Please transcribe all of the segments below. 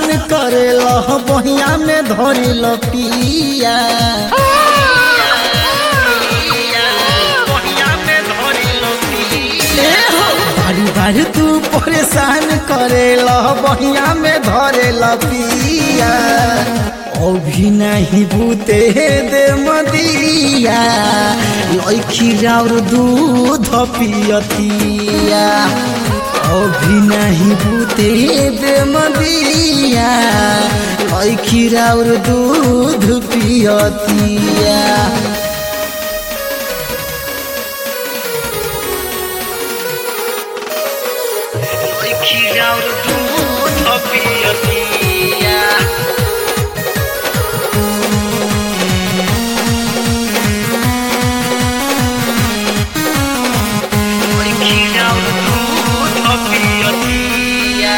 करेल बहिया में धरिल पिया ए हो, बारी बारी तू परेशान करेल बहिया में धरेल पिया अभी नहीं बूते दे मदिया लैखी राउर दूध पियतिया अभी नहीं बूते दे मदिया लैखी राउर दूध पियतिया खीराउर दूध पियतिया खीराउर दूध पियतिया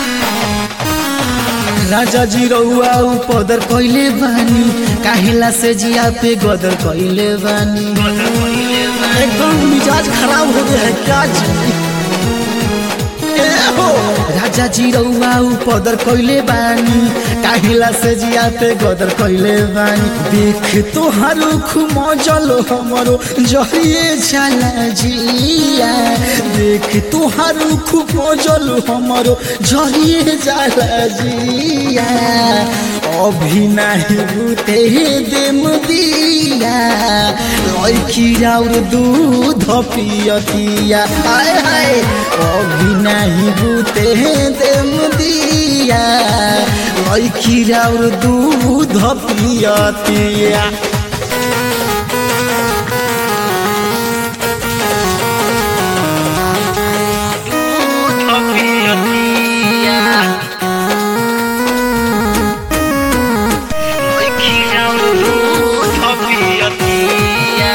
राजा जी रउआ पदर कइले बानी काहेला से जिया पे गदर कइले बानी एकदम मिजाज खराब हो गया है क्या जी ए हो राजा जी रउआ पदर कइले बानी काहेला से जिया पे गदर कइले बानी देख तो हरुख मजल हमरो जहिए चला जिया देख तो हरुख मजल हमरो जहिए जाला जिया अभी नाही बुते देम दिया लैखी राउर दूध पियतिया हाय हाय अभी नाही बुते देम दिया लैखी राउर दूध पियतिया दूध पियतिया खीराउर दूध पियतिया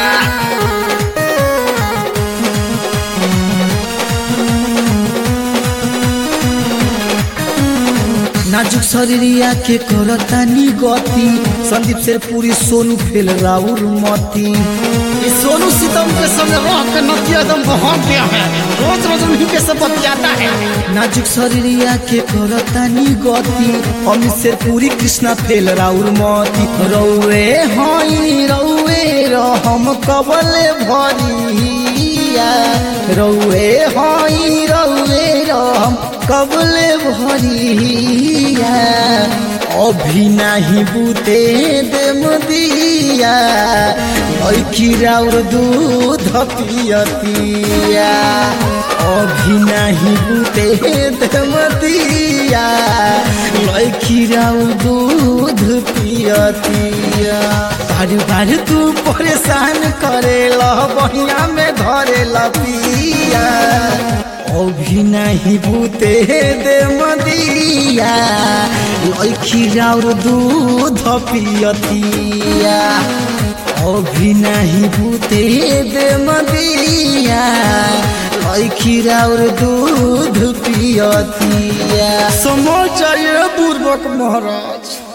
नाजुक शरीरिया के करतानी गति संदीप से पूरी सोनू फेल राउर मती ये सोनू सीतम के संग रह के नतिया एकदम बहुत गया है रोज रोज उन्हीं के सब बतियाता है नाजुक शरीरिया के करतानी गति अमित से पूरी कृष्णा फेल राउर मती रौए हई रौए रहम कबले भरिया रौए हई रौए रहम कबले भरिया अभी नाही बुते देम दिया लैखी राउर दूध पियतिया अभी नाही बुते देम दिया लैखी राउर दूध पियतिया बार बार तू परेशान करेल बहिया में धरेल पिया अभी नहीं बुते दे मदिया लैखी राउर दूध पियतिया अभी नहीं बुते दे मदिया लैखी राउर दूध पियतिया समझ जाइए बुर्बक महाराज